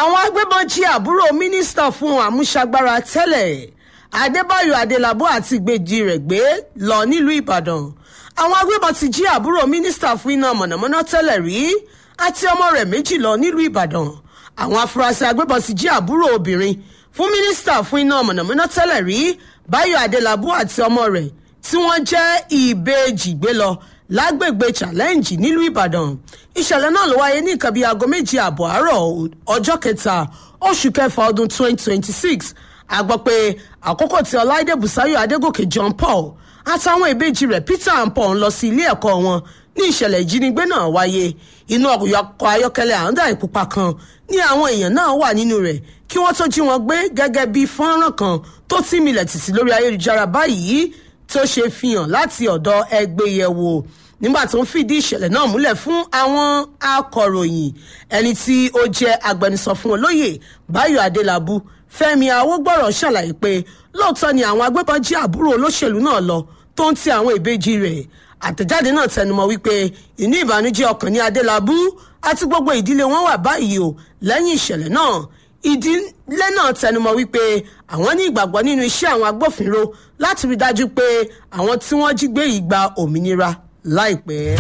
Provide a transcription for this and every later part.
àwọn agbébọn jí àbúrò mínísítà fún àmúṣagbára tẹ́lẹ̀ adébáyò adélábù àti ìgbèjì rẹ̀ gbé lọ nílùú ìbàdàn àwọn agbébọn ti jí àbúrò mínísítà fún iná mọ̀nàmọ́ná tẹ́lẹ̀ rí àti ọmọ rẹ̀ méjì lọ nílùú ìbàdàn àwọn afurasí agbébọn ti jí àbúrò obìnrin fún mínísítà fún iná mọ̀nàmọ́ná tẹ́lẹ̀ rí báyọ̀ adélábù àti ọmọ rẹ̀ tí wọ́n jẹ́ ìbejì gbé lọ lágbègbè challenge nílùú ìbàdàn ìṣẹ̀lẹ̀ náà ló wáyé ní nǹkan bíi aago méjì ààbọ̀ àárọ̀ ọjọ́ kẹta oṣù kẹfà ọdún 2026 a gbọ́ pé àkókò tí ọláìdé bùsáyọ̀ adégòkè john paul àtàwọn ìbejì rẹ̀ peter and paul ń lọ sí ilé ẹ̀kọ́ wọn ní ìṣẹ̀lẹ̀ ìjínigbé náà wáyé inú ọkọ̀ ayọ́kẹ́lẹ́ àńdà ìpupa kan ní àwọn èèyàn náà wà nínú rẹ̀ kí wọ́n tó jí wọn gbé gẹ́gẹ́ bí fọ́nrán kan tó tí milẹ̀ tìtì lórí ayélujára báyìí tó ṣe fihàn láti ọ̀dọ̀ ẹgbẹ́yẹ̀wò nígbà tó ń fìdí ìṣẹ̀lẹ̀ náà múlẹ̀ fún àwọn akọ̀ròyìn ẹni tí ó jẹ́ agbẹnusọ fún olóyè báyọ̀ adélábù fẹ́mi awógbọ̀rọ̀ ṣàlàyé pé lóòótọ́ ni àwọn agbébọn jí àbúrò olóṣèlú náà lọ tó ń ti àwọn ìbejì rẹ̀ àtẹ̀jáde náà tẹnumọ́ wípé inú ìbànújẹ́ ọkàn ní adélábù àti gbogbo ìdílé wọn wà báyìí o lẹ́yìn ìṣẹ̀lẹ̀ náà ìdílé náà tẹnumọ́ wípé àwọn ní ìgbàgbọ́ nínú iṣẹ́ àwọn agbófinró láti rí dájú pé àwọn tí wọ́n jí gbé yìí gba òmìnira láìpẹ́.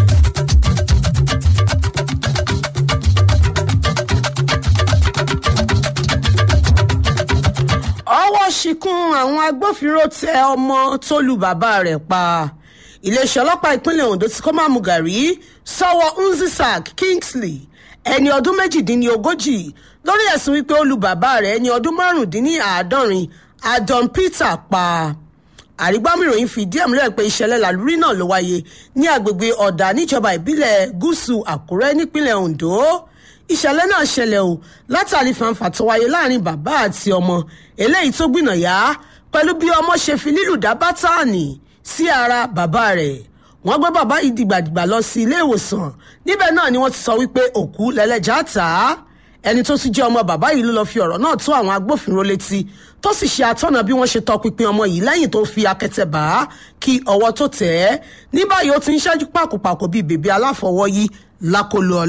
ọwọ́ ṣìkún àwọn agbófinró tẹ ọmọ tó lu bàbá rẹ̀ pa iléeṣẹ́ ọlọ́pàá ìpínlẹ̀ ondo tí kò máa mú gàrí sọ́wọ́ nzisak kingsley ẹni ọdún méjìdínlógójì lórí ẹ̀sùn wípé ó lu bàbá rẹ̀ ẹni ọdún márùndínláàádọ́rin adon peter pa àrígbámìròyìn fìdí ẹ̀ múlẹ̀ pé ìṣẹ̀lẹ̀ làlúrí náà ló wáyé ní agbègbè ọ̀dà níjọba ìbílẹ̀ gúúsù àkúrẹ́ nípínlẹ̀ ondo ìṣẹ̀lẹ̀ náà ṣẹlẹ̀ o látàrí fanfà tó wáyé láàrin bàbá àti ọmọ eléyìí tó gbìnàyà pẹ̀lú bí ọmọ ṣe fi lílù dá bátànì sí ara bàbá rẹ̀ wọ́n gbé bàbá yìí dìgbàdìgbà lọ sí ilé ìwòsàn níbẹ̀ náà ni wọ́n ti sọ wípé òkú lẹ́lẹ́jà tà á ẹni tó sì jẹ́ ọmọ bàbá yìí ló lọ́ọ́ fi ọ̀rọ̀ náà tó àwọn agbófinró létí tó sì ṣe àtọ́nà bí wọ́n ṣe tọpinpin ọmọ yìí lẹ́yìn tó fi akẹ́tẹ̀ bá a kí ọwọ́ tó tẹ̀ ẹ́ ní báyìí ó ti ń ṣẹ́jú pàkópàkó bíi bèbí aláfọwọ́yí lákòlò ọ̀la.